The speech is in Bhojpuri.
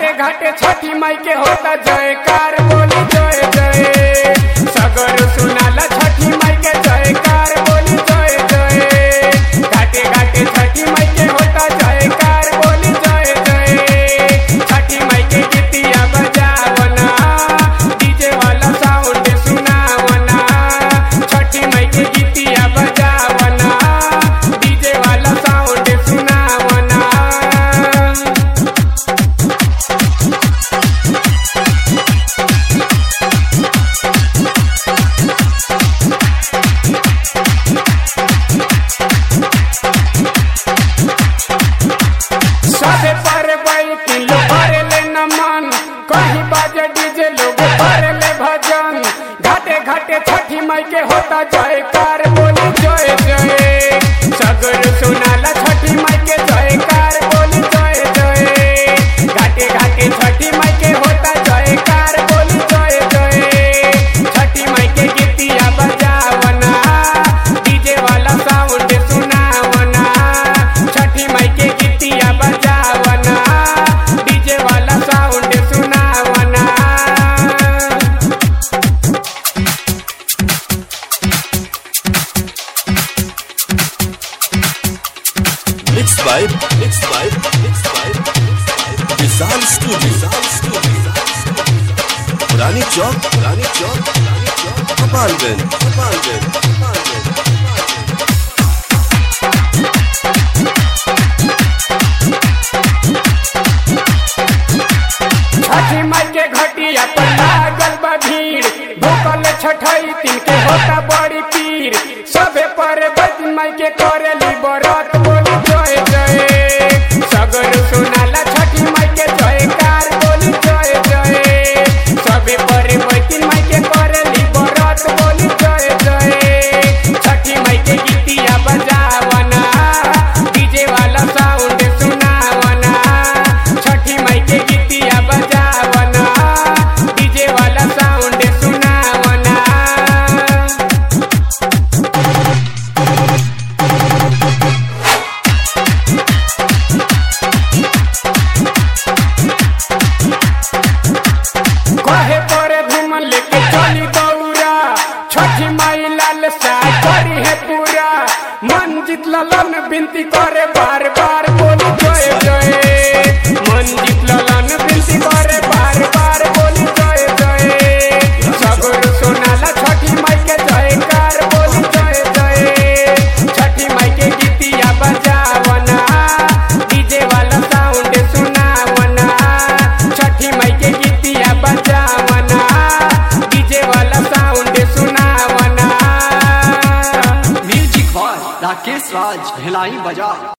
घाटे घाटे छठी माई के होता जयकार बोली जय जय सगर सुनाला छठी माई के जयकार बोली जय जय घाटे घाटे छठी माई के होता जयकार बोली जय जय छठी माई के गीतिया बजावना डीजे वाला साउंड सुनावना छठी माई के गीतिया बजावना डीजे वाला साउंड सुनावना सबे पर बैठी लोग भरे ले नमन कहीं बाजे डीजे लोग भरे ले भजन घाटे घाटे छठी माई के होता जयकार बोली जय जय सगर सुनाला छठी माई के जयकार बोली जय जय घाटे घाटे छठी माई के होता जयकार बोली जय जय छठी माई के गीतिया बजावना डीजे वाला साउंड सुनावना छठी माई के गीतिया बजावना डीजे वाला साउंड सुनावना Mixed by Mixed by Mixed by Vishal Studio Vishal Studio पुरानी चौक पुरानी चौक पुरानी चौक गोपालगंज गोपालगंज गोपालगंज छठी माई के घटिया पर लागल बा भीड़ भूखल छठई तीन के होता बड़ी पीर सबे पर बजन माई के करेली बरत बोली जय जय सगर सुनाला छठी माई के जयकार बोली जय जय सबे पर बजन माई के करेली बरत बोली जय जय छठी माई के गीतिया बजावना डीजे वाला साउंड सुनावना छठी माई के गीतिया बजावना डीजे वाला साउंड सुनावना कहे परे धूम लेके चली दौरा छठी माई लाल सा करी है पूरा मन जीत ललन बिनती करे बार बार बोली जय जय मन जीत ललन बिनती करे बार बार बोली जय जय सगर सोनाला छठी माई के जयकार बोली जय जय छठी माई के गीतिया बजावना डीजे वाला साउंड सुनावना छठी माई के गीतिया बजावना डीजे वाला साउंड सुनावना म्यूजिक बाय राकेश राज भिलाई बजा